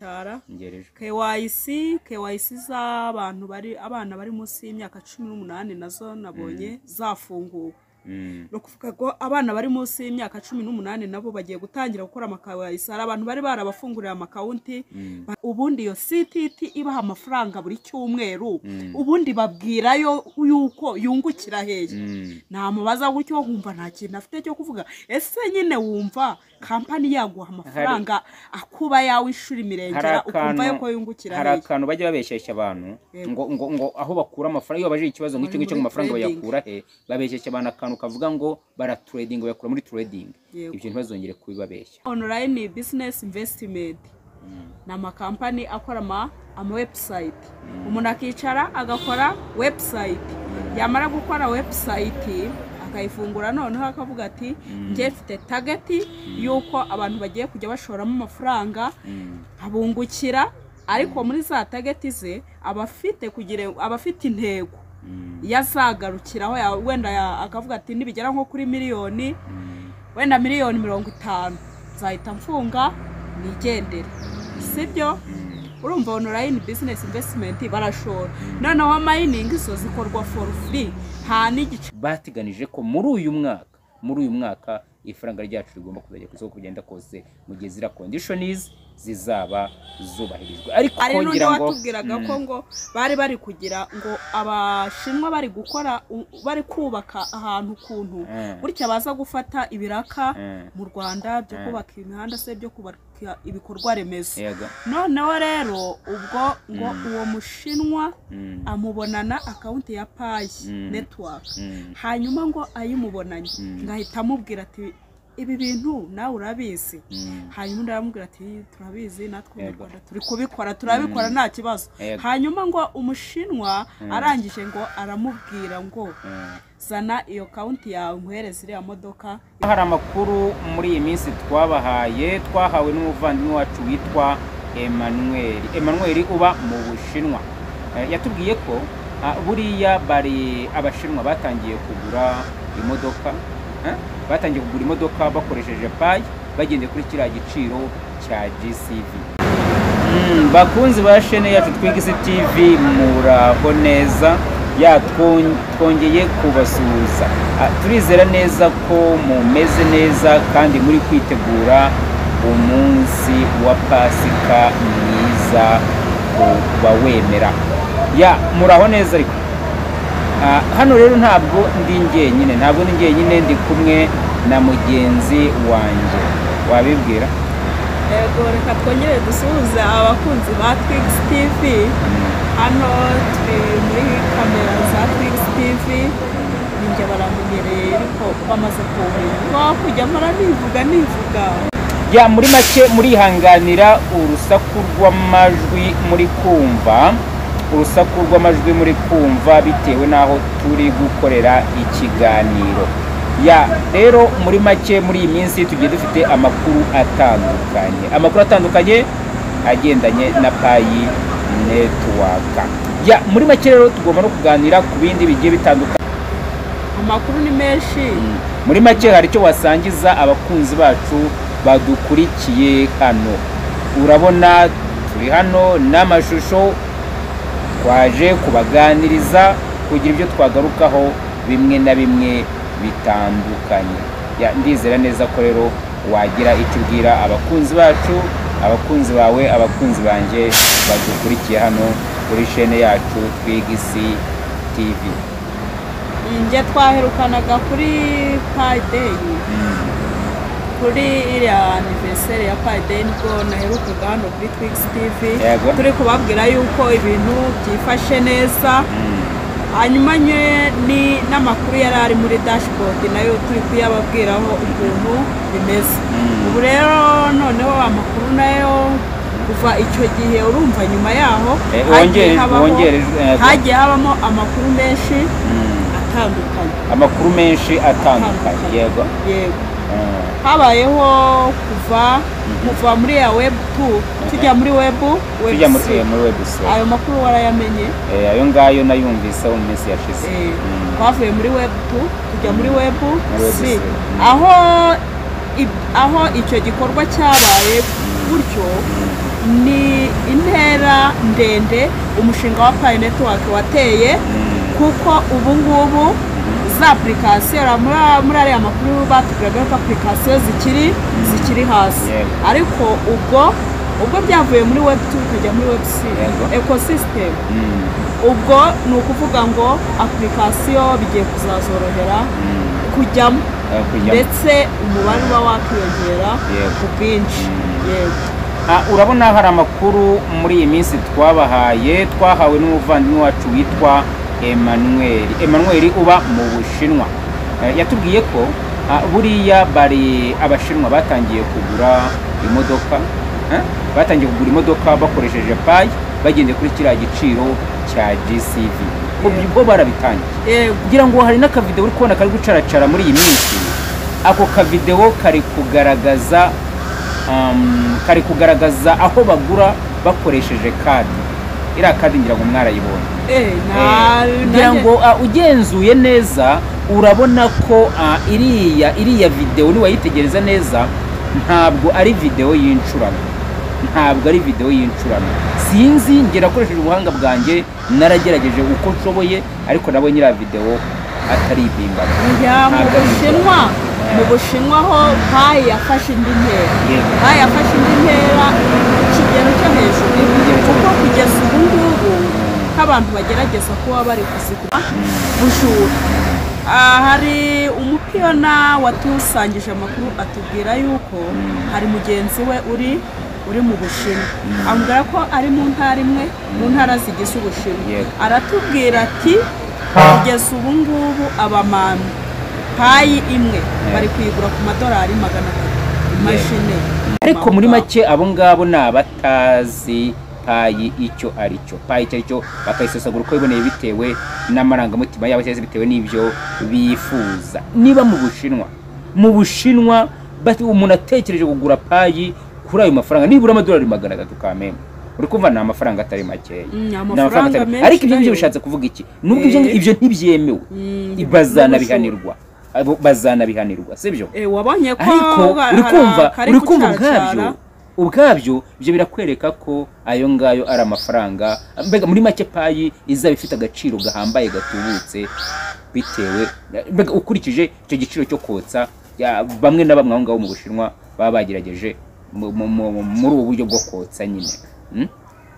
cyara ngerejwe KYC KYC z'abantu bari abana bari munsi y'imyaka cumi n'umunani nazo nabonye zafunguwe Mm, ni ukuvuga ngo abana bari munsi y'imyaka cumi n'umunani nabo bagiye gutangira gukora amakawayisi hari abantu bari barabafunguriye amakawunti mm, Ba- ubundi iyo ctt ibaha amafaranga buri cyumweru Mm. ubundi babwirayo yuko yungukira hehe mm. ntamubaza gutyo wumva nta kintu afite cyo kuvuga ese nyine wumva kampani yaguha amafaranga akuba yawe inshuro imirengera ukumva yuko yungukira hari hehe akantu bajya babesheshya abantu Yego. ngo, ngo, ngo aho bakura amafaranga iyo baje ikibazo ngicyo Bari ngicyo muri ngo amafaranga trading. bayakura he babesheshya abantu akantu kavuga ngo baraturedinga bayakura muri trading Yego. ibyo ntibazongere kubibabeshya online business investment ni amakampani akora ama amawebusayiti umuntu akicara agakora webusayiti yamara gukora webusayiti akayifungura noneho akavuga ati njye mfite tageti y'uko abantu bagiye kujya bashoramo amafaranga Mm, abungukira ariko muri za tageti ze aba afite kugira aba afite intego mm, yazagarukiraho ya- wenda ya- akavuga ati nibigera nko kuri miliyoni mm, wenda miliyoni mirongo itanu nzahita mfunga nigendere sibyo mm. urumva online business investment barashora noneho mining zo zikorwa for free nta n'igice bateganije ko muri uyu mwaka muri uyu mwaka ifaranga ryacu rigomba kuzajya ku isoko kugenda kose mu gihe zira conditions zizaba zubahirijwe ariko hari n'undi ngira ngo watubwiraga ko ngo bari bari kugira ngo abashinwa bari gukora u- bari kubaka ahantu kuntu Mm. gutya baza gufata ibiraka Mm. mu rwanda byo kubaka imihanda se byo kubaka ibikorwa remezo yego noneho rero ubwo ngo uwo mushinwa Mm, amubonana akawunti ya payi Mm. netiwaka mm, hanyuma ngo ayimubonanye ngahita amubwira ati ibi bintu nawe urabizi mm. hanyuma undi aramubwira ati turabizi natwe mu Yego. rwanda turi kubikora turabikora nta kibazo Yego. hanyuma ngo umushinwa arangije ngo aramubwira ngo Mm. zana iyo kawunti yawe umuhereze iriya modoka hari amakuru muri iyi minsi twabahaye twahawe n'umuvandimwe wacu witwa Emmanuel Emmanuel uba mu Bushinwa Eh, yatubwiye ko ah, buriya bari abashinwa batangiye kugura imodoka eh, batangiye kugura imodoka bakoresheje payi bagendeye kuri kiriya giciro cya GCV Mm, bakunzi ba shene yacu twigisi tv muraho neza ya twon- twongeye kubasuhuza Ah, turizera neza ko mumeze neza kandi muri kwitegura umunsi wa pasika mwiza kubawemera ya muraho neza ariko Ah, hano rero ntabwo ndi njyenyine ntabwo ndi njyenyine ndi kumwe na mugenzi wanjye wabibwira yego reka twongere dusuhuze abakunzi ba twigisi tivi hano turi muri kamera za twigisi tivi ninjye baramunyereye ariko bamaze kuwumenya nta kujya mpora nivuga nivuga ya muri make murihanganira urusaku rw'amajwi muri kumva urusaku rw'amajwi muri kumva bitewe n'aho turi gukorera ikiganiro ya rero muri make muri iyi minsi tugiye dufite amakuru atandukanye amakuru atandukanye agendanye na payi netiwaka ya muri make rero tugomba no kuganira ku bindi bigiye bitandukanye amakuru ni menshi muri make hari icyo wasangiza abakunzi bacu badukurikiye hano urabona turi hano n'amashusho twaje kubaganiriza kugira ibyo twagarukaho bimwe na bimwe bitandukanye Ya, ndizera neza ko rero wagira icyo ubwira abakunzi bacu abakunzi bawe abakunzi banjye badukurikiye hano kuri shene yacu twigisi tv njye twaherukanaga kuri payideyi kuri iriya aniveriseri ya payideyi nibwo naherukaga hano kuri twigisi tivi Yego. turi kubabwira yuko ibintu byifashe neza hanyuma nye- ni n'amakuru yari ari muri dashboard nayo turi kuyababwiraho ukuntu bimeze ubu rero noneho amakuru nayo kuva icyo gihe urumva nyuma yaho Eh, hagiye wongere- habaho- wongere, eh, hagiye habamo amakuru menshi atandukanye amakuru menshi atandukanye Atandukanye. yego yego Mm, habayeho kuva kuva muri ya webu tu tujya muri webu tujya muri webusi eh, muri website ayo makuru warayamenye Eh, ayo ngayo nayumvise mu minsi yashize Eh, Mm, twavuye muri webu tu tujya muri webu Webu si si. aho ib- aho icyo gikorwa cyabaye gutyo ni intera ndende umushinga wa payi netiwake wateye kuko ubu ngubu za apurikasiyo uriya muri- muri ariya makuru batubwiraga ko apurikasiyo zikiri zikiri hasi Yego. ariko ubwo ubwo byavuye muri webutu bikajya muri webusi Yego. ekosisitemu Mm, ubwo ni ukuvuga ngo apurikasiyo bigiye kuzazorohera mm, kujyamo eh, kujya- ndetse umubare uba wakwiyongera Yego. ku bwinshi yego Ah, urabona hari amakuru muri iyi minsi twabahaye twahawe n'umuvandimwe wacu witwa Emmanuel Emmanuel uba mu Bushinwa Eh, yatubwiye ko ah, buriya bari abashinwa batangiye kugura imodoka eh, batangiye kugura imodoka bakoresheje payi bagendeye kuri kiriya giciro cya GCV ubwo bwo barabitangiye yego kugira ngo hari n'akavidewo uri kubona kari gucaracara muri iyi minsi ako kavidewo kari kugaragaza um, kari kugaragaza aho bagura bakoresheje kadi iriya kadi ngira ngo mwarayibonye Eh, na- Eh, kugira nanjye- ngo ah, ugenzuye neza urabona ko ah, iriya iriya videwo niwayitegereza neza ntabwo ari videwo y'incurano ntabwo ari videwo y'incurano sinzi ngera akoresheje ubuhanga bwanjye naragerageje uko nshoboye ariko nabo nyira videwo atari ibimbano ya mu Ntabwo ari ibimbano. bushinwa mu bushinwa ho payi yafashe indi ntera Yego. payi yafashe indi ntera ku kigero cyo hejuru Kigero cyo kuko kugeza ubu ngubu nk'abantu bagerageza kuba bari kuzigura bujura Ah, hari umupiyona watusangije amakuru atubwira yuko hari mugenzi we uri uri mu bushinwa ambwira ko ari mu ntara imwe mu ntara zigize ubushinwa Yego. aratubwira ati kugeza ubu ngubu abamami payi imwe bari kuyigura ku madolari magana atatu imashini ariko muri make abo ngabo ni abatazi payi icyo ari cyo payi icyo ari cyo bakayisesagura uko biboneye bitewe n'amarangamutima yabo cyangwa se bitewe n'ibyo bifuza niba mu bushinwa mu bushinwa bat- umuntu atekereje kugura payi kuri ayo mafaranga nibura amadolari magana atatu kamembe uri kumva ni amafaranga atari makeya Mm, Ni amafaranga atari- menshi ariko ibyo ngibyo nayo. bishatse kuvuga iki nubwo ibyo Eh. ibyo ntibyemewe Mm, bazanabihanirwa Abo bazanabihanirwa sibyo Eh, wabonye ko ariko hari- uri hari kumva akari uri kumva gucaracara. ubwabyo ubwabyo ibyo birakwereka ko ayo ngayo ari amafaranga mbega muri make payi izaba ifite agaciro gahambaye gatubutse bitewe mbega ukurikije icyo giciro cyo kotsa ya- bamwe na bamwe aho ngaho mu bushinwa baba bagerageje mu- mu- mu- muri ubu buryo bwo kotsa nyine Mm?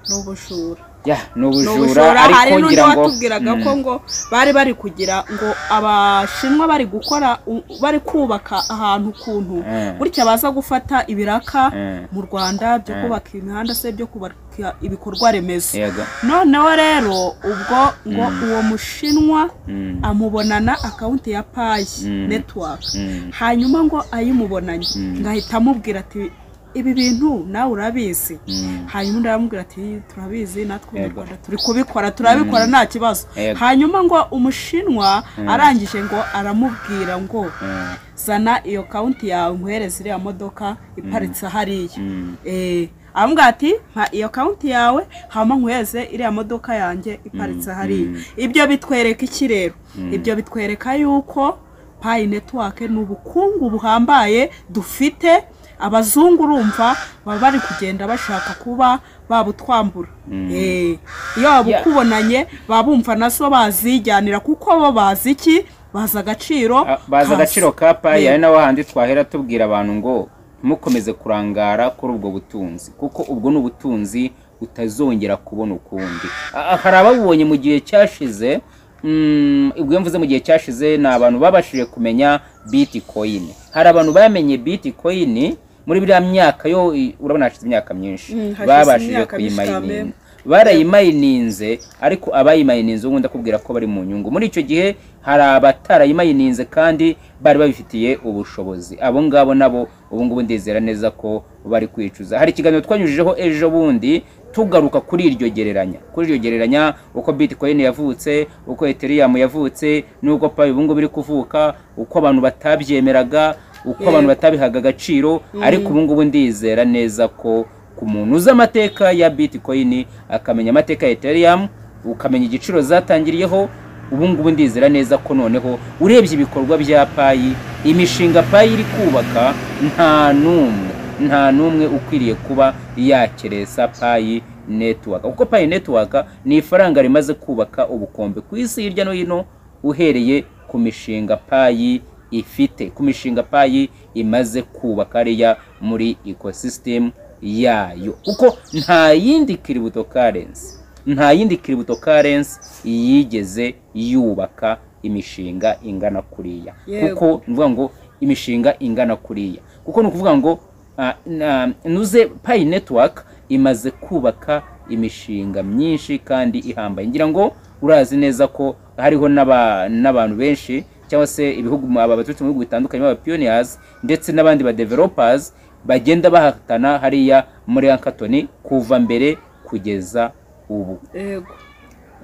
ni ubujura ya ni ni ubujura ubujura hari ariko n'undi ngira ngo watubwiraga Mm. ko ngo bari bari kugira ngo abashinwa bari gukora u- bari kubaka ahantu kuntu Mm. gutya baza gufata ibiraka Mm. mu rwanda byo Mm. kubaka imihanda se byo kubaka ibikorwa remezo yego noneho rero ubwo ngo uwo mushinwa Mm. amubonana akawunti ya payi Mm. netiwaka Mm. hanyuma ngo ayimubonanye Mm. ngahita amubwira ati ibi bintu nawe urabizi Mm. hanyuma undi aramubwira ati turabizi natwe mu Yego. rwanda turi kubikora turabikora nta kibazo Yego. hanyuma ngo umushinwa arangije ngo aramubwira ngo Mm. zana iyo kawunti yawe nkwereze iriya modoka iparitse hariya Mm. Eh, aramubwira ati mpa iyo kawunti yawe hama nkweze iriya modoka yanjye iparitse hariya mm. ibyo bitwereka iki rero ibyo bitwereka yuko payi netiwake ni ubukungu buhambaye dufite abazungu urumva baba bari kugenda bashaka kuba babutwambura Eh, iyo babukubonanye baba bumva nazo bazijyanira kuko bo bazi iki bazi agaciro Ah, bazi kazo. agaciro ka payi Eh, ari naho handi twahera tubwira abantu ngo ntimukomeze kurangara kuri ubwo butunzi kuko ubwo ni ubutunzi utazongera kubona ukundi Ah, ah, hari ababubonye mu gihe cyashize mm, ubwo iyo mvuze mu gihe cyashize ni abantu babashije kumenya bitcoin hari abantu bamenye bitcoin muri biriya myaka yo i- urabona hashize imyaka myinshi Mm, hashize babashije imyaka myinshi kuyimayininga cyane. barayimayininze ariko abayimayininze ubundi ndakubwira ko bari mu nyungu muri icyo gihe hari abatarayimayininze kandi bari babifitiye ubushobozi abo ngabo nabo ubu ngubu ndizera neza ko bari kwicuza hari ikiganiro twanyujijeho ejo bundi tugaruka kuri iryo gereranya kuri iryo gereranya uko bitcoin yavutse uko ethereum yavutse n'uko payi ubu ngubu iri kuvuka uko abantu batabyemeraga uko Yego. abantu batabihaga agaciro ariko ubu ngubu ndizera neza ko ku muntu uzi amateka ya bitcoin akamenya amateka ya ethereum ukamenya igiciro zatangiriyeho ubu ngubu ndizera neza ko noneho urebye ibikorwa bya payi imishinga payi iri kubaka nta n'umwe nta n'umwe ukwiriye kuba yakeresa payi netiwaka kuko payi netiwaka ni ifaranga rimaze kubaka ubukombe ku isi hirya no hino uhereye ku mishinga payi ifite ku mishinga payi imaze kubaka hariya muri ekosisitemu yayo kuko nta yindi kiributo karensi nta yindi kiributo karensi yigeze yubaka imishinga ingana kuriya Yego. kuko ni ukuvuga ngo imishinga ingana kuriya kuko ni ukuvuga ngo ah, na- nuze payi netiwaka imaze kubaka imishinga myinshi kandi ihambaye ngira ngo urazi neza ko hariho n'aba- n'abantu benshi cyangwa se ibihugu aba baturutse mu bihugu bitandukanye b'abapiyoniyazi ndetse n'abandi badevelopazi bagenda bahatana hariya muri ankatoni kuva mbere kugeza ubu yego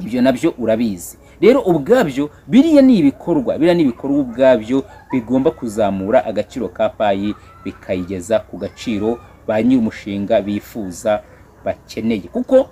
ibyo nabyo urabizi rero ubwabyo biriya ni ibikorwa biriya ni ibikorwa ubwabyo bigomba kuzamura agaciro ka payi bikayigeza ku gaciro ba nyir'umushinga bifuza bakeneye kuko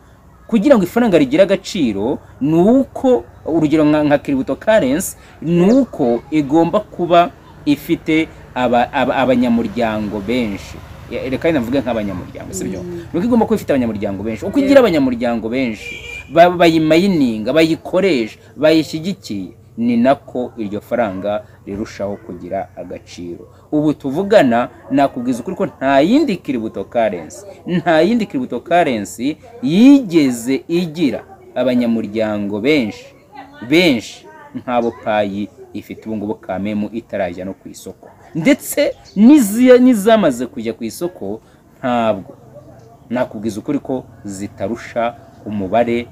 kugira ngo ifaranga rigire agaciro ni uko urugero nka nka kiributo karensi ni uko igomba kuba ifite aba- aba- abanyamuryango benshi Ya- reka navuge nk'abanyamuryango si byo ni uko igomba kuba ifite abanyamuryango benshi uko igira abanyamuryango benshi ba- bayimayininga bayikoresha bayishyigikiye ni nako iryo faranga rirushaho kugira agaciro ubu tuvugana nakubwiza ukuri ko nta yindi kiributo karensi nta yindi kiributo karensi yigeze igira abanyamuryango benshi benshi nk'abo payi ifite ubu ngubu kamemu itarajya no ku isoko ndetse n'izi- n'izamaze kujya ku isoko ntabwo nakubwiza ukuri ko zitarusha umubare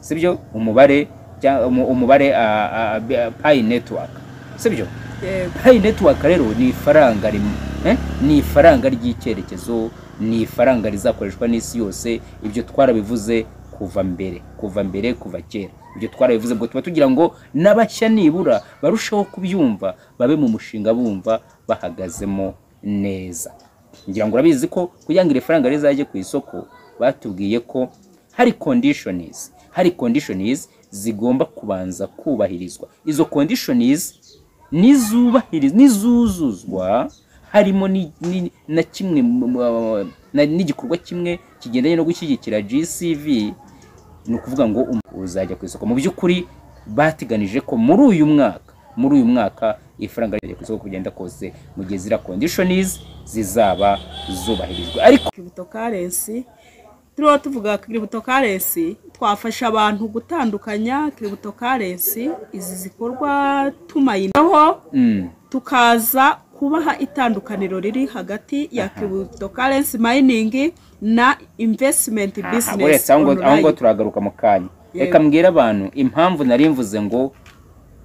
sibyo umubare cya- umu- umubare ah, ah, ah, payi netiwaka sibyo yego payi netiwaka rero ni ifaranga rimwe eh? ni ifaranga ry'icyerekezo ni ifaranga rizakoreshwa n'isi yose ibyo twarabivuze kuva mbere kuva mbere kuva kera ibyo twarabivuze ubwo tuba tugira ngo n'abashya nibura barusheho kubyumva babe mu mushinga bumva bahagazemo neza ngira ngo urabizi ko kugira ngo iri faranga rizajye ku isoko batubwiye ko hari conditions hari conditions zigomba kubanza kubahirizwa izo conditions nizubahiriza nizuzuzwa harimo ni- ni- na kimwe mu- mu- na- n'igikorwa kimwe kigendanye no gushyigikira GCV ni ukuvuga ngo um- uzajya ku isoko mu by'ukuri bateganije ko muri uyu mwaka muri uyu mwaka ifaranga rijya ku isoko kugenda kose mu gihe zira conditions zizaba zubahirijwe ariko kiributo karensi turiho tuvuga kiributo karensi twafasha abantu gutandukanya kiributo karensi izi zikorwa tumayinaho mm, tukaza kubaha itandukaniro riri hagati ya kiributo karensi mayiningi na invesitimenti aha, bizinesi uretse aho ngo- aho ngo onurayini turagaruka mu kanya Yego. reka mbwira abantu impamvu nari mvuze ngo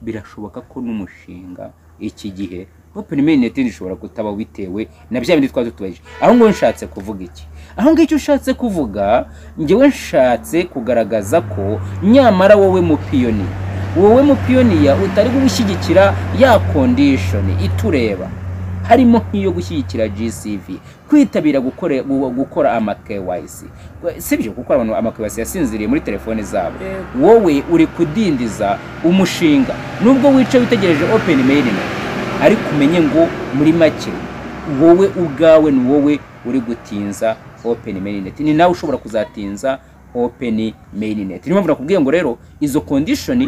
birashoboka ko n'umushinga iki gihe open mainnet ushobora kutaba bitewe na bya bindi twari tutubajije aho ngo nshatse kuvuga iki aho ngo icyo ushatse kuvuga ngewe nshatse kugaragaza ko nyamara wowe mupiyoniya wowe mupiyoniya utari gushyigikira ya condition itureba harimo nk'iyo gushyigikira GCV kwitabira gukore- gu- gukora ama KYC sibyo kuko abantu ama KYC yasinziriye muri telefone zabo Yego. wowe uri kudindiza umushinga nubwo wicaye witegereje open mailing ariko umenye ngo muri make wowe ubwawe ni wowe uri gutinza open mainnet ni nawe ushobora kuzatinza open mainnet niyo mpamvu nakubwiye ngo rero izo condition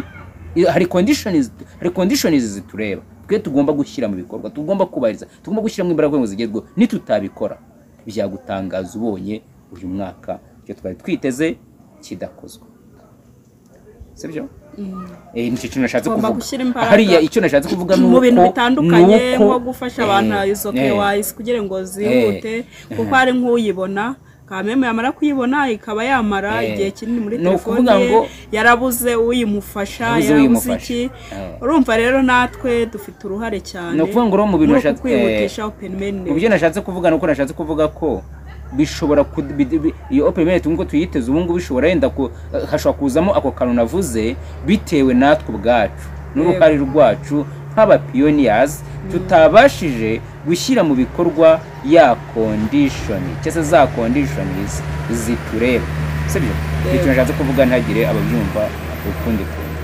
i- hari conditions hari conditions zitureba twe tugomba gushyira mu bikorwa tugomba kubahiriza tugomba gushyiramo imbaraga kugira ngo zigerweho nitutabikora byagutangaza ubonye uyu mwaka icyo twari twiteze kidakozwe sibyo Eh, nicyo kintu nashatse Tugomba kuvuga gushyira imbaraga hariya icyo nashatse kuvuga ni mu bintu uko- bitandukanye ni uko- nko gufasha abantu eh, izo eh, KYC kugira ngo zihute kuko hari nk'uyibona kamemu yamara kuyibona ikaba yamara Eh, igihe kinini muri ni telefone ukuvuga ye ngo- yarabuze uyimufasha Yarabuze yarabuze uyimufasha. iki Eh. urumva rero natwe dufite uruhare cyane Ni ukuvuga ngo rero mu bintu muri uku nashatse- kwihutisha open mainnet. mu byo nashatse kuvuga ni uko nashatse kuvuga ko bishobora ku- bi- bi- iyo open mind nk'uko tuyiteze ubu ngubu bishobora yenda ku- hashobora kuzamo ako kantu navuze bitewe natwe ubwacu n'uruhare rwacu nk'abapiyoniyazi tutabashije gushyira mu bikorwa ya kondishoni cyangwa se za kondishonizi zitureba sibyo icyo nashatse kuvuga ntagire ababyumva ukundi kuntu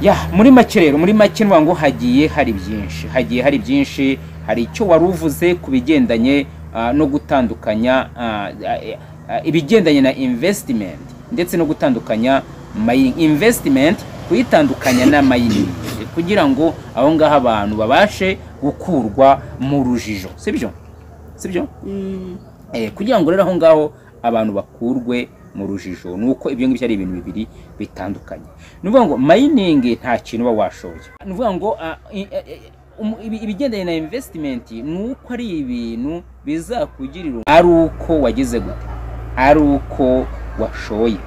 ya muri make rero muri make nuvuga ngo hagiye hari byinshi hagiye hari byinshi hari icyo wari uvuze ku bigendanye ah, no gutandukanya ah, eh, ah, ibigendanye na investment ndetse no gutandukanya mining investment kuyitandukanya na mining kugira ngo aho ngaho abantu babashe gukurwa mu rujijo sibyo sibyo Mm, eh, kugira ngo rero aho ngaho abantu bakurwe mu rujijo ni uko ibyo ngibyo ari ibintu bibiri bitandukanye ni ukuvuga ngo mayiningi nta kintu uba washoye ni ukuvuga ngo ah, i- eh, eh, umu- ibi- ibigendanye na invesitimenti ni uko ari ibintu bizakugirira umumaro. ari uko wagize gute ari uko washoye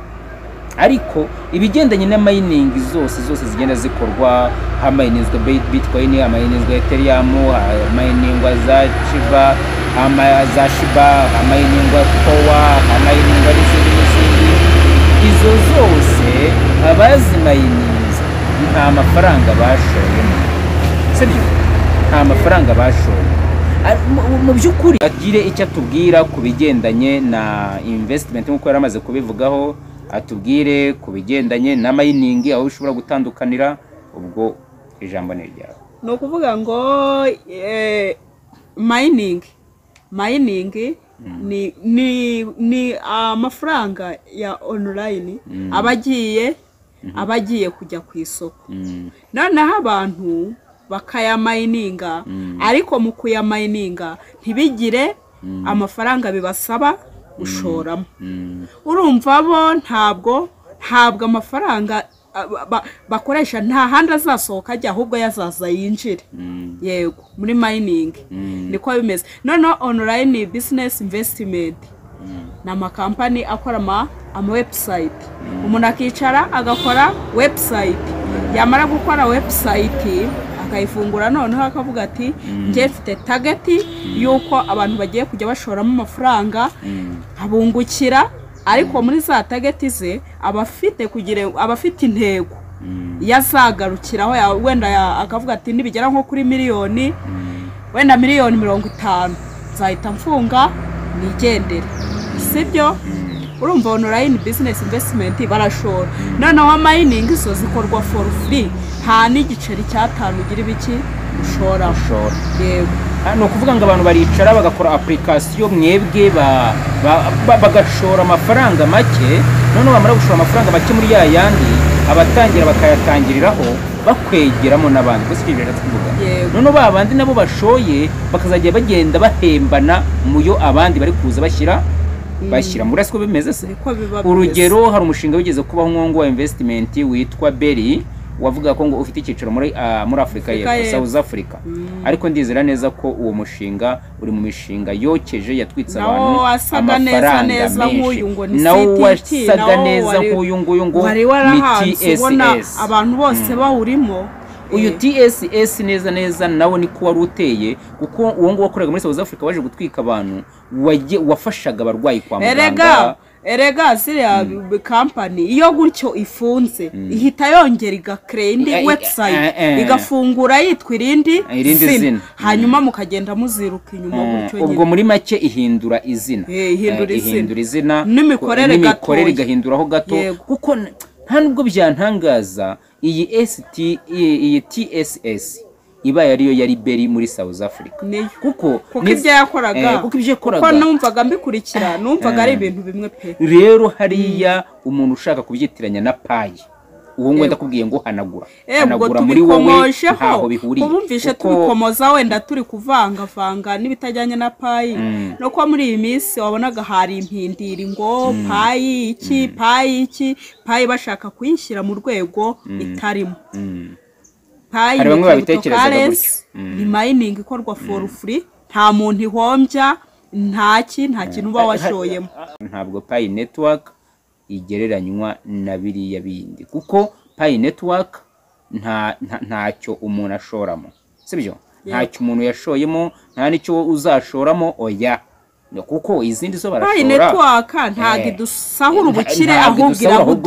ariko ibigendanye na mayiningi zose zose zigenda zikorwa hamayinizwa bit- bitcoin hamayinizwa ethereum hamayiningwa za chiba hama- za shiba hamayiningwa kowa hamayiningwa n'izindi n'izindi izo zose abazimayiniza nta mafaranga bashoyemo sibyo nta mafaranga bashoye Ari- mu- mu by'ukuri agire icyo atubwira ku bigendanye na investment nk'uko yari amaze kubivugaho atubwire ku bigendanye na mayiningi aho ushobora gutandukanira ubwo ijambo ni iryawe ni ukuvuga ngo eh, mining mining ni ni ni amafaranga ya online aba agiye aba agiye kujya ku isoko Mm, noneho abantu bakayamayininga ariko mu kuyamayininga ntibigire amafaranga bibasaba gushoramo mm, urumva bo ntabwo ntabwo amafaranga ah, ba- ba- bakoresha nta handi azasohoka ajya ahubwo yazaza yinjire mm, yego muri mayiningi mm, niko bimeze noneho onorayini bizinesi imvesitimenti mm, ni amakampani akora ama amawebusayiti umuntu akicara agakora webusayiti yamara gukora webusayiti akayifungura noneho akavuga ati njye mfite tageti y'uko abantu bagiye kujya bashoramo amafaranga mm, abungukira ariko muri za tageti ze aba afite kugira aba afite intego mm, iyo azagarukiraho ya- wenda ya- akavuga ati nibigera nko kuri miliyoni mm. wenda miliyoni mirongo itanu nzahita mfunga nigendere sibyo urumva online business investment barashora noneho mining zo zikorwa for free nta n'igiceri cyatanu ugira ibiki ushora Shora. yego Ah, ni ukuvuga ngo abantu baricara bagakora apurikasiyo mwebwe ba- ba- ba- bagashora amafaranga make noneho bamara gushora amafaranga make muri ya yandi abatangira bakayatangiriraho bakwegeramo n'abandi gusa ibyo rero tubivuga Yego. noneho ba bandi nabo bashoye bakazajya bagenda bahembana mu yo abandi bari kuza bashyira bashyira muri ko bimeze se niko biba bimeze. urugero hari umushinga wigeze kubaho nk'uwo wa investimenti witwa beri wavuga ko ngo ufite icyicaro muri ah, muri afurika Afurika y'epfo y'Epfo. south africa ariko ndizera neza ko uwo mushinga uri mu mishinga yokeje yatwitse Nawo abantu wasaga neza amafaranga neza nk'uyu ngo ni menshi nawo CTT, wasaga nawo neza wari- nk'uyu nguyu ngo wari ni warahanze ubona tss abantu bose bawurimo uyu eh, tss neza neza nawo niko wari uteye kuko uwo nguwo wakoraga muri south africa waje gutwika abantu waje- wafashaga abarwayi kwa muganga erega erega ziriya kampani iyo gutyo ifunze ihita yongera igakereya indi Eh, eh, eh, webusayiti eh. igafungura yitwa irindi Irindi zina. zina hanyuma mukagenda muziruka inyuma Mm, gutyo ubwo nyine muri make ihindura izina Eh, ihindura Eh, izina. ihindura izina N'imikorere ko- gatoya. igahinduraho gato Yego. kuko n- nta nubwo byantangaza iyi ST iyi iyi TSS iba yariyo yari beri muri South Africa Niyo. kuko kuko ni- ibyo yakoraga eh, kuko ibyo yakoraga kuko numvaga mbikurikira numvaga ari ibintu bimwe pe rero hariya umuntu ushaka kubyitiranya na payi ubu ngubu Yego. ndakubwiye ngo hanagura Eh, ubwo hanagura muri wowe tubikomojeho ntaho bihuriye ubumvishe Kuko- tubikomoza wenda turi kuvangavanga n'ibitajyanye na payi no kuba muri iyi minsi wabonaga hari impindiri ngo payi iki payi iki payi bashaka kuyishyira mu rwego itarimo Mm. payi Hari bamwe ni babitekerezaga cryptocurrency, gutyo. Mm. ni mayiningi ikorwa for free nta muntu ihombya ntaki nta kintu uba washoyemo ntabwo payi netiwaka igereranywa na biriya bindi kuko payi netiwaka nta nta- ntacyo umuntu ashoramo sibyo ntacyo umuntu yashoyemo nta n'icyo uzashoramo oya kuko izindi zo barashora payi netiwaka ntabwo Eh, idusahura nta- ubukire ntabwo ahubwo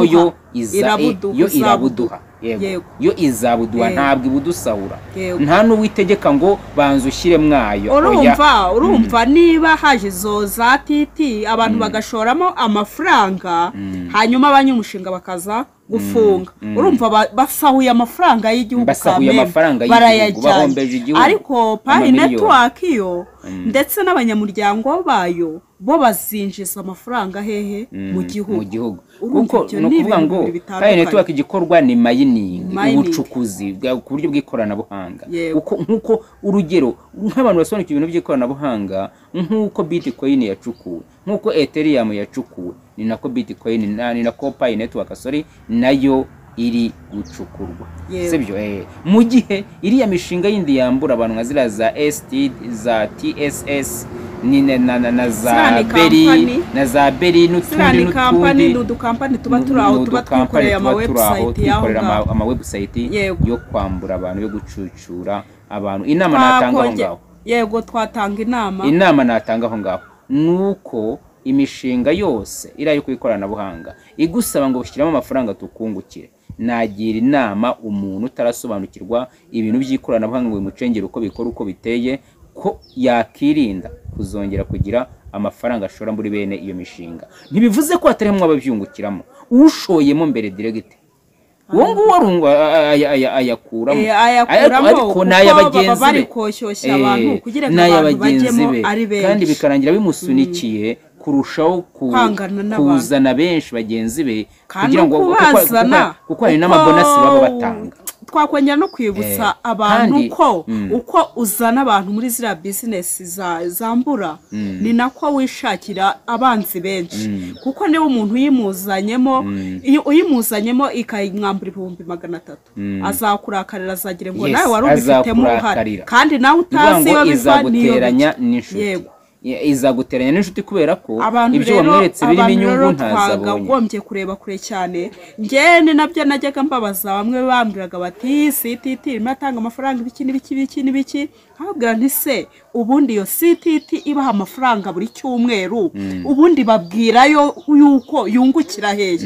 idusahura, ahubwo irabuduha yo iza- eh, yo irabuduha yego Yego. yo izabuduha Yego. ntabwo ibudusahura Yego. nta n'uwitegeka ngo banza ushyire mwayo oya urumva urumva niba haje izo za titi abantu bagashoramo amafaranga hanyuma abanyamushinga bakaza gufunga Mm, mm. urumva ba- basahuye amafaranga y'igihugu Basahuye kamere, amafaranga y'igihugu, bahombeje igihugu. ariko payi Amamiliyoni. netiwaki yo ndetse n'abanyamuryango bayo bo bazinjiza amafaranga hehe mu gihugu mu gihugu Urumva kuko ibyo ni ni ukuvuga ibintu ngo bibiri bitandukanye. payi netiwaki igikorwa ni mayiningi Mining. ubucukuzi bwa- ku buryo bw'ikoranabuhanga Yego. Uko- nk'uko urugero nk'abantu basobanukiwe ibintu by'ikoranabuhanga nk'uko bitcoin yacukuwe nk'uko ethereum yacukuwe ni nako bitcoin na- ni nako payi netiwaki sorry nayo iri gucukurwa Yego. sibyo eh mu gihe iriya mishinga yindi yambura abantu nka ziriya za st za tss ni na, na, na, na za Ziriya ni beri company. na za beri ziriya n'utundi ni kampani ni n'utundi udukampani tuba Ni- turi aho ni tuba udukampani twikoreye tuba turi aho, amawebusayiti y'aho twikorera ngaho ama- amawebusayiti Yego. yo kwambura abantu yo gucucura abantu inama natanga aho Twakonge- ngaho yego twatanga inama inama natanga aho ngaho ni uko imishinga yose iriya yo ku ikoranabuhanga igusaba ngo ushyiremo amafaranga tukungukire nagira inama umuntu utarasobanukirwa ibintu by'ikoranabuhanga ngo bimucengere uko bikora uko biteye ko yakirinda kuzongera kugira amafaranga ashora muri bene iyo mishinga ntibivuze ko hatarimo ababyungukiramo ushoyemo mbere diregite uwo nguwo arungu- a- a- a- ayakuramo Eh, ayakuramo ariko kuko ni ay'abagenzi baba bari be. koshyushya Eh, abantu kugira ngo ni abantu ay'abagenzi bajyemo be. ari benshi. kandi bikarangira bimusunikiye kurushaho ku- Kwangana n'abantu. kuzana benshi bagenzi be kandi kugira ngo uko kuko- kuko- bazana kuko hari uko- n'amabonasi baba batanga twakongera no kwibutsa Eh, abantu kandi- ko Mm. uko uzana abantu muri ziriya bizinesi za- zambura ni nako wishakira abanzi benshi kuko niba umuntu uyimuzanyemo iyo uyimuzanyemo ikayimwambura ibihumbi magana atatu azakurakarira azagira ngo Yes, nawe wari ubifitemo uruhare azakurakarira. kandi nawe kugira utazi ngo iyo biva niyo izaguteranya bijya. n'inshuti Yego. Ya- izaguteranya n'inshuti kubera ko abantu ibyo rero wamweretse birimo abantu inyungu rero ntazabonye twakagombye kureba kure cyane njyewe ni nabyo najyaga mbabaza bamwe bambwiraga bati "Iyi ctt irimo atanga amafaranga ibiki n'ibiki n'ibiki n'ibiki nkababwira nti se ubundi iyo ctt ibaha amafaranga buri cyumweru ubundi babwirayo yuko yungukira hehe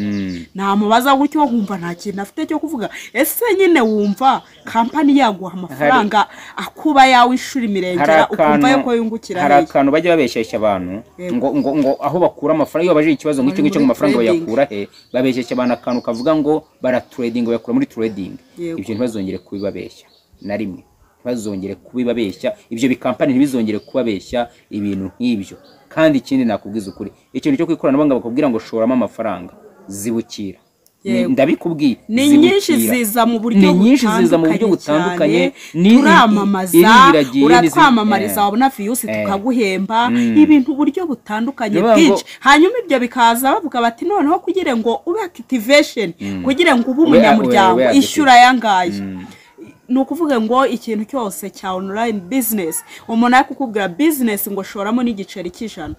namubaza gutyo nkumva nta kintu afite cyo kuvuga ese nyine wumva kampani yaguha amafaranga akuba yawe ishuri mirengera ukumva yuko yungukira hari hehe akantu bajya babesheshya abantu Yego. ngo, ngo, ngo aho bakura amafaranga iyo babajije ikibazo ngo Bari icyo ngicyo muri ngo amafaranga trading. bayakura he babesheshya abantu akantu kavuga ngo baraturedinga bayakura muri trading Yego. ibyo ntibazongere kubibabeshya na rimwe ntibazongere kubibabeshya ibyo bikampani ntibizongere kubabeshya ibintu nk'ibyo kandi ikindi nakubwiza ukuri ikintu cyo ku ikoranabuhanga bakubwira ngo shoramo amafaranga zibukira Ni- Yego. ndabikubwiye ni nyinshi zibukira. ziza mu buryo Ni nyinshi ziza mu buryo butandukanye cyane. ni- turamamaza irihiragiye n'izindi- uratwamamariza Eh. wabona viyusi Eh. tukaguhemba Mm. ibintu uburyo butandukanye Bivuga ngo- bwinshi hanyuma ibyo bikaza bavuga bati noneho kugira ngo ube akitivesheni kugira ngo ube Ube- umunyamuryango ube- ube ishyura ayangaya ni ukuvuga ngo ikintu cyose cya onorayini bizinesi umuntu ari kukubwira bizinesi ngo shoramo n'igiceri cy'ijana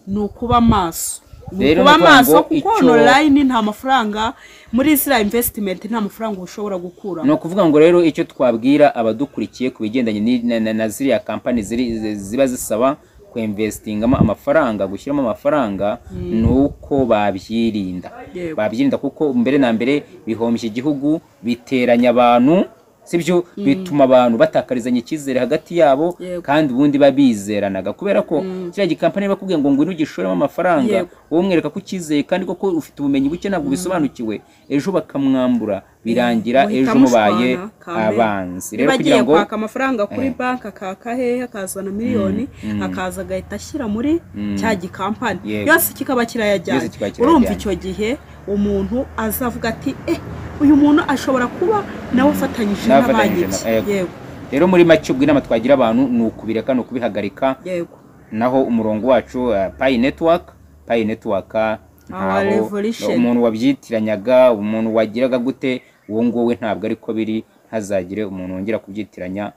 ni ukuba amaso ni Rero ukuba ni ukuvuga amaso ngo kuko icyo- onorayini nta mafaranga muri ziriya imvesitimenti nta mafaranga ushobora gukura ni ukuvuga ngo rero icyo twabwira abadukurikiye ku bigendanye ni- na, na, na ziriya kampani ziri, zi- ziba zisaba kuinvestingamo amafaranga gushyiramo amafaranga ni uko babyirinda Yego. babyirinda kuko mbere na mbere bihombya igihugu biteranya abantu sibyo bituma abantu batakarizanya icyizere hagati yabo Yego. kandi ubundi babizeranaga kubera ko kiriya gikampani bakubwiye ngo ngwino ugishoremo amafaranga Yego. wowe umwereka ko ucyizeye kandi koko ufite ubumenyi buke ntabwo bisobanukiwe ejo bakamwambura birangira ejo Muhita mubaye mushwana, kamere. abanzi rero niba kugira agiye ngo kwaka amafaranga kuri banki akaka hehe akazana miliyoni akaza agahita ashyira muri cya gikampani Yego. yose kikaba kirayajyanye Yose kikaba kirayajyanye. urumva icyo gihe umuntu azavuga ati eh uyu muntu ashobora kuba nawe afatanyije Nawe na banki afatanyije na- yego. ye." yego rero muri make ubwo inama twagira abantu ni ukubireka ni ukubihagarika yego naho umurongo wacu uh, payi network payi network uh, ntaho- revolution. umuntu wabyitiranyanga umuntu wagiraga gute uwo nguwo ntabwo ariko biri ntazagire umuntu wongera kubyitiranya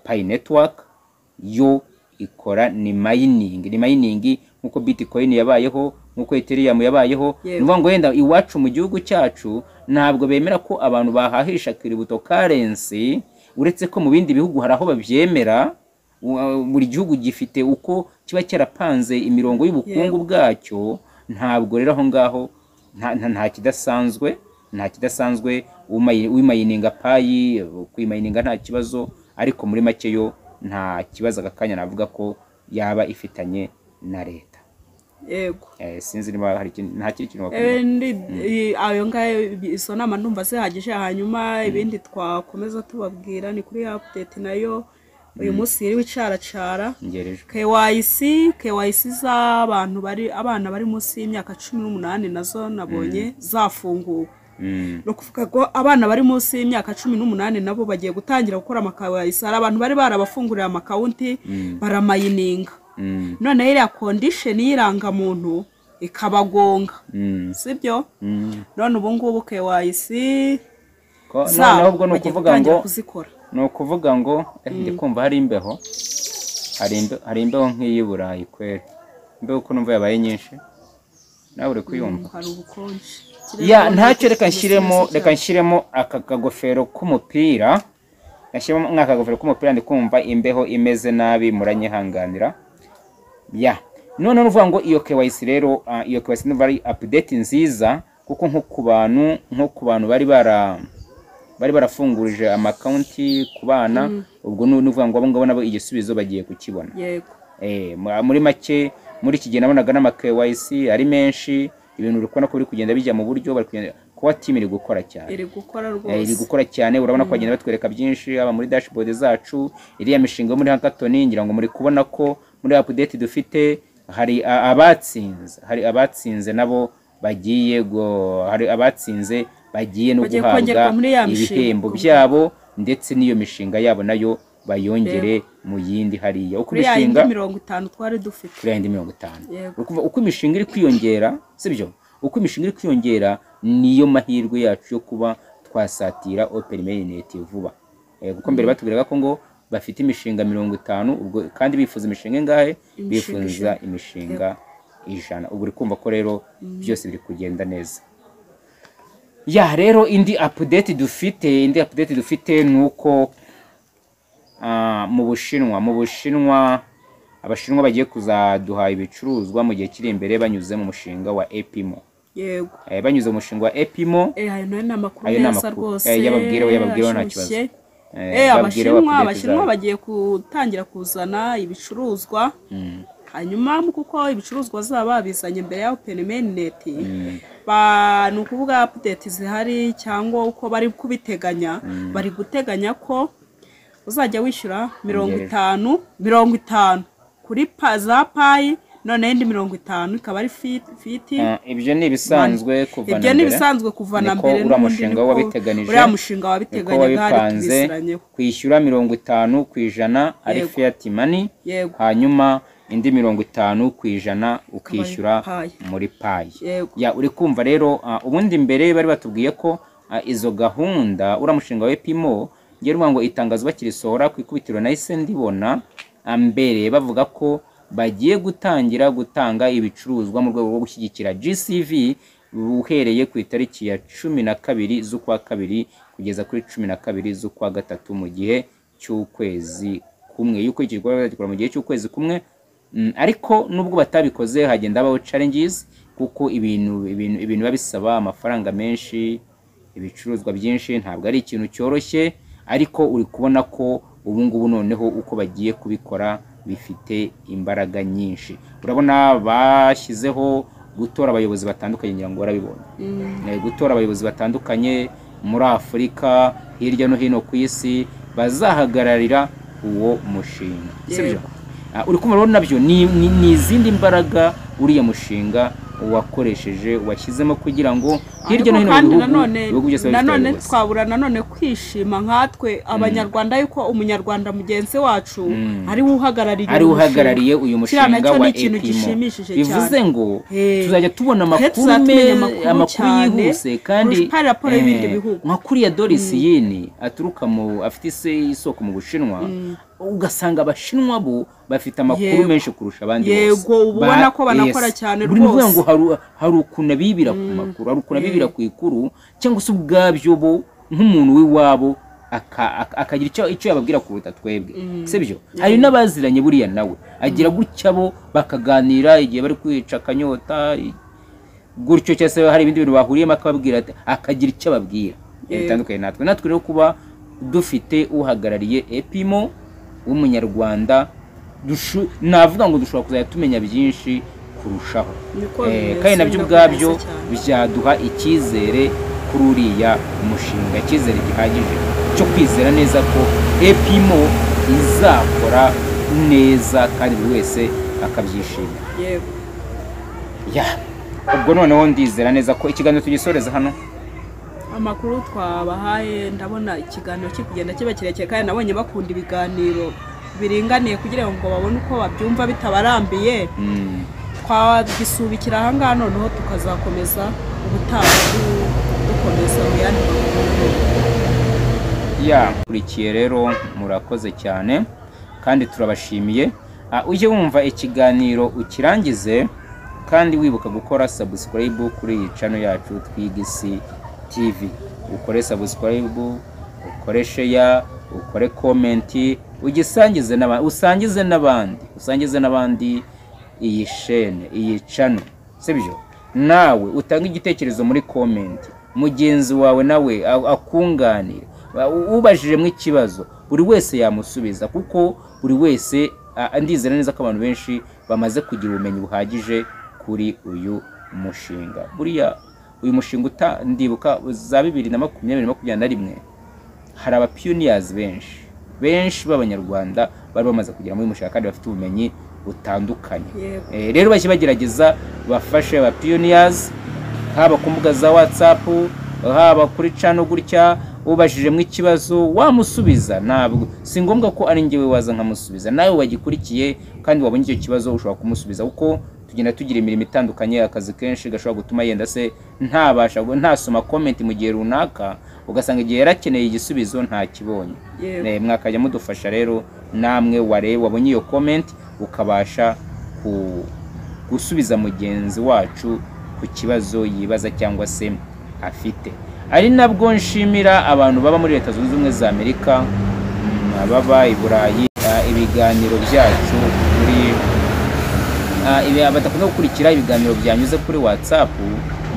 payi network yo ikora ni mayiningi ni mayiningi nk'uko bitcoin yabayeho nk'uko ethereum yabayeho Yego. ni ukuvuga ngo wenda iwacu mu gihugu cyacu ntabwo bemera ko abantu bahahisha kiributo karensi uretse ko mu bindi bihugu hari aho babyemera wa- buri gihugu gifite uko kiba cyarapanze imirongo y'ubukungu bwacyo ntabwo rero aho ngaho nta- nta- nta kidasanzwe nta kidasanzwe umayi- uyimayininga payi kuyimayininga nta kibazo ariko muri make yo nta kibazo aka kanya navuga ko yaba ifitanye na leta yego Eh, sinzi niba hari ikindi- nta kindi kintu wakora Eh, ndi- i- ayo ngayo bi- izo nama ndumva zihagije hanyuma ibindi twakomeza tubabwira ni kuri ya update nayo uyu munsi yiriwe icaracara ngereje KYC KYC z'abantu bari abana bari munsi y'imyaka cumi n'umunani nazo nabonye zafunguwe Mm, ni ukuvuga ngo abana bari munsi y'imyaka cumi n'umunani nabo bagiye gutangira gukora amakawayisi hari abantu bari barabafunguriye amakawunti baramayininga mm, noneho iriya kondisheni y'irangamuntu ikabagonga mm, sibyo mm. none ubu ngubu kewayisi Ko- zabo noneho ubwo ni bagiye ukuvuga ngo gutangira kuzikora ni ukuvuga ngo eh, ndi kumva hari imbeho hari imbe- hari imbeho nk'iyi burayi kweri imbeho uko numva yabaye nyinshi nawe uri kuyumva hari ubukonje ya ntacyo reka nshyiremo reka nshyiremo aka kagofero k'umupira nashyiremo mwaka kagofero k'umupira ndi kumva imbeho imeze nabi muranyihanganira ya noneho uvuga ngo iyo KYC rero ah, iyo KYC niba ari update nziza kuko nko ku bantu nko ku bantu bari bara bari barafungurije amakonti ku bana ubwo ni ni ukuvuga ngo abo ngabo nabo igisubizo bagiye kukibona yego Eh, mu- muri make muri iki gihe nabonaga n'ama KYC ari menshi ibintu uri kubona ko biri kugenda bijya mu buryo bari kugenda kuba timu iri gukora cyane iri gukora Eh, iri rwose gukora cyane urabona ko bagenda batwereka byinshi haba muri dashboard zacu iriya mishinga yo muri hackathon ngira ngo muri kubona ko muri update dufite hari a- abatsinze hari abatsinze nabo bagiye go hari abatsinze bagiye no Bagiye guhabwa kongerwa muri ya mishinga. ibihembo byabo ndetse n'iyo mishinga yabo nayo bayongere mu yindi hariya uko kuri ya yindi imishinga mirongo itanu twari dufite kuri yayindi mirongo itanu Yego. Uri kumva uko imishinga iri kwiyongera sibyo uko imishinga iri kwiyongera niyo mahirwe yacu yo kuba twasatira opera mainnet vuba Eh, kuko mbere batubwiraga ko ngo bafite imishinga mirongo itanu ubwo kandi bifuza imishinga ingahe Imishinga bifuza imishinga ijana ubu uri kumva ko rero byose biri kugenda neza ya rero indi update dufite indi update dufite ni uko ah, mu bushinwa mu bushinwa abashinwa bagiye kuzaduha ibicuruzwa mu gihe kiri imbere banyuze mu mushinga wa epimo yego Eh, banyuze mu mushinga wa epimo eh ayo nayo ni amakuru ayo ni meza amakuru. rwose Eh, yababwireho- yababwireho nta ashyushye. kibazo. Eh, Eh, babwire abashinwa update abashinwa zabo. bagiye gutangira kuzana ibicuruzwa hanyuma mu kuko ibicuruzwa zaba babizanye mbere ya open mainnet ba- ni ukuvuga update zihari cyangwa uko bari kubiteganya bari guteganya ko uzajya wishyura mirongo Ngereje. itanu mirongo itanu kuri pa za payi noneho indi mirongo itanu ikaba ari fiti fiti Ah, ibyo ni ibisanzwe kuva na ibyo ni mbere. ibisanzwe kuva na Niko mbere uriya n'ubundi mushinga niko wabiteganije, uriya mushinga Uko wabiteganyaga hari wabipanze tubisiranyeho kwishyura mirongo itanu ku ijana ari Yego. fiat money Yego. hanyuma indi mirongo itanu ku ijana ukishyura payi. muri payi Yego. ya uri kumva rero ah, ubundi mbere bari batubwiye ko ah, izo gahunda uriya mushinga wa epimo ngera uvuga ngo itangazo bakirisohora ku ikubitiro nahise ndibona ah, mbere bavuga ko bagiye gutangira gutanga ibicuruzwa mu rwego rwo gushyigikira gcv uhereye ku itariki ya cumi na kabiri z'ukwa kabiri kugeza kuri cumi na kabiri z'ukwa gatatu mu gihe cy'ukwezi kumwe y'uko iki gikorwa bazagikora mu gihe cy'ukwezi kumwe Mm, ariko nubwo batabikoze hagenda habaho challenges kuko ibintu ibintu ibintu biba bisaba amafaranga menshi ibicuruzwa byinshi ntabwo ari ikintu cyoroshye ariko uri kubona ko ubu ngubu noneho uko bagiye kubikora bifite imbaraga nyinshi urabona bashyizeho gutora abayobozi batandukanye ngira ngo warabibonye Eh, gutora abayobozi batandukanye muri afurika hirya no hino ku isi bazahagararira uwo mushinga sibyo Yego. Ah, uri kumva rero nabyo ni ni- ni izindi mbaraga uriya mushinga wakoresheje washyizemo kugira ngo hirya Ariko no hino mu kandi bihugu nanone ibihugu byose biba bifite nanone abayobozi. twabura nanone kwishima nkatwe abanyarwanda yuko umunyarwanda mugenzi wacu ari we uhagarariye ari uyu uhagarariye uyu Kiriya mushinga nacyo wa ni ikintu Epimo gishimishije bivuze cyane. ngo Eh. tuzajya tubona Twe amakuru tuzatumenya me- amakuru amakuru cyane yihuse kandi kurusha pa- raporo eh, y'ibindi bihugu. nka kuriya Doris Yin aturuka mu afite ise- isoko mu Bushinwa ugasanga abashinwa bo bafite amakuru Yego. menshi kurusha abandi Yego, bose. uba ubona Ba- ko banakora cyane Buri muvuga rwose. ngo hari hari ukuntu abibira ku makuru hari ukuntu abibira ku ikuru cyangwa se ubwabyo bo nk'umuntu w'iwabo aka- aka- akagira icyo icyo yababwira kuruta twebwe sibyo hari n'abaziranye buriya nawe agira gutya bo bakaganira igihe bari kwica akanyota i- gutyo cyangwa se hari ibindi bintu bahuriyemo akababwira ati- akagira icyo ababwira Yego. bitandukanye natwe natwe rero kuba dufite uhagarariye epimo w'umunyarwanda dushu- navuga ngo dushobora kuzajya tumenya byinshi kurushaho niko Eh, bimeze, kandi nabyo ndakomeza ubwabyo cyane. byaduha icyizere kuri uriya mushinga icyizere gihagije cyo kwizera neza ko epimo izakora neza kandi buri wese akabyishimira yego ya ubwo noneho ndizera neza ko ikiganiro tugisoreza hano amakuru twabahaye ndabona ikiganiro kiri kugenda kiba kirekire kandi nabonye bakunda ibiganiro biringaniye kugira ngo babone uko babyumva bitabarambiye Mm. twagisubikira aha ngaha noneho tukazakomeza ubutaha du- dukomeza mu yandi makuru ya kurikiye rero murakoze cyane kandi turabashimiye Ah, ujye wumva ikiganiro ukirangize kandi wibuka gukora subscribe kuri iyi channel yacu twiga isi tv ukore subscribe ukore share ukore comment ugisangize n'abandi usangize n'abandi usangize n'abandi iyi shene iyi channel sibyo nawe utanga igitekerezo muri comment mugenzi wawe nawe a- akunganire Ba- u- ubajijemo ikibazo buri wese yamusubiza kuko buri wese a- ndizera neza ko abantu benshi bamaze kugira ubumenyi buhagije kuri uyu mushinga buriya uyu mushinga uta- ndibuka za bibiri na makumyabiri na makumyabiri na rimwe hari abapiyoniyazi benshi benshi b'abanyarwanda bari bamaze kugera muri uyu mushinga kandi bafite ubumenyi butandukanye Yego. Eh, rero bashye bagerageza bafashe aba pioneers haba ku mbuga za whatsapp haba kuri cano gutya ubajijemo ikibazo wamusubiza ntabwo si ngombwa ko ari njyewe waza nkamusubiza nawe wagikurikiye kandi wabonye icyo kibazo ushobora kumusubiza kuko tugenda tugira imirimo itandukanye akazi kenshi gashobora gutuma yenda se ntabasha ntasoma comment mu gihe runaka ugasanga igihe yari akeneye igisubizo ntakibonye Yego. Eh, mwakajya mudufasha rero namwe wareba wabonye iyo comment ukabasha ku- gusubiza mugenzi wacu ku kibazo yibaza cyangwa se afite ari nabwo nshimira abantu baba muri leta zunze ubumwe za amerika mm, ababa i burayi ah, ibiganiro byacu muri Ah, ibi badakunda gukurikira ibiganiro byanyuze kuri whatsapp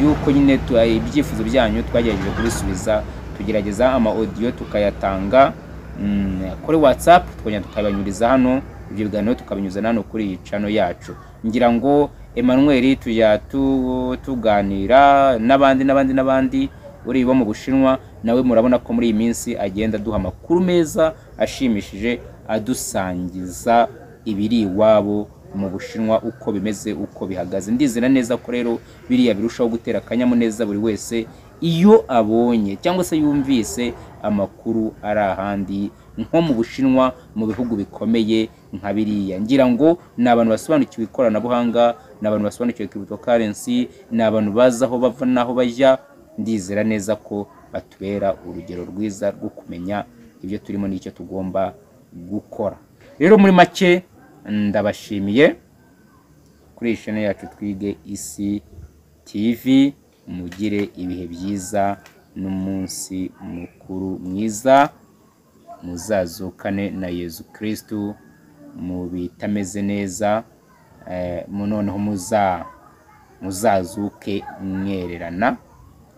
yuko nyine tu- ah, ibyifuzo byanyu twagerageje kubisubiza tugerageza ama audio tukayatanga mm, kuri whatsapp tukongera tukabanyuriza hano ibyo biganiro tukabinyuza hano kuri iyi cano yacu ngira ngo Emmanuel tujya tu- tuganira n'abandi n'abandi n'abandi uri bo mu bushinwa nawe murabona ko muri iyi minsi agenda aduha amakuru meza ashimishije adusangiza ibiri iwabo mu bushinwa uko bimeze uko bihagaze ndizera neza ko rero biriya birushaho gutera akanyamuneza buri wese iyo abonye cyangwa se yumvise amakuru ari ahandi nko mu bushinwa mu bihugu bikomeye nka biriya ngira ngo ni abantu basobanukiwe ikoranabuhanga ni abantu basobanukiwe cryptocurrency ni abantu bazi aho bava n'aho bajya ndizera neza ko batubera urugero rwiza rwo kumenya ibyo turimo n'icyo tugomba gukora rero muri make ndabashimiye kuri iyi shene yacu twige isi tv mugire ibihe byiza n'umunsi mukuru mwiza muzazukane na yezu kirisitu mu bitameze neza eh, mu- noneho muza muzazuke mwererana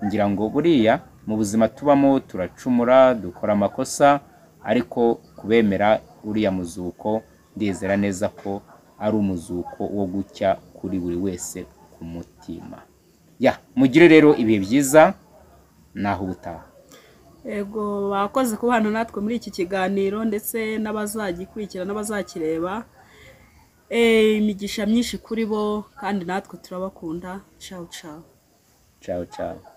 ngira ngo buriya mu buzima tubamo turacumura dukora amakosa ariko kubemera uriya muzuko ndizera neza ko ari umuzuko wo gucya kuri buri wese ku mutima ya mugire rero ibihe byiza naho ubutaha Ego bakoze kubana natwe muri iki kiganiro ndetse n'abazagikurikira n'abazakireba Eh, imigisha myinshi kuri bo kandi natwe turabakunda ciao ciao ciao ciao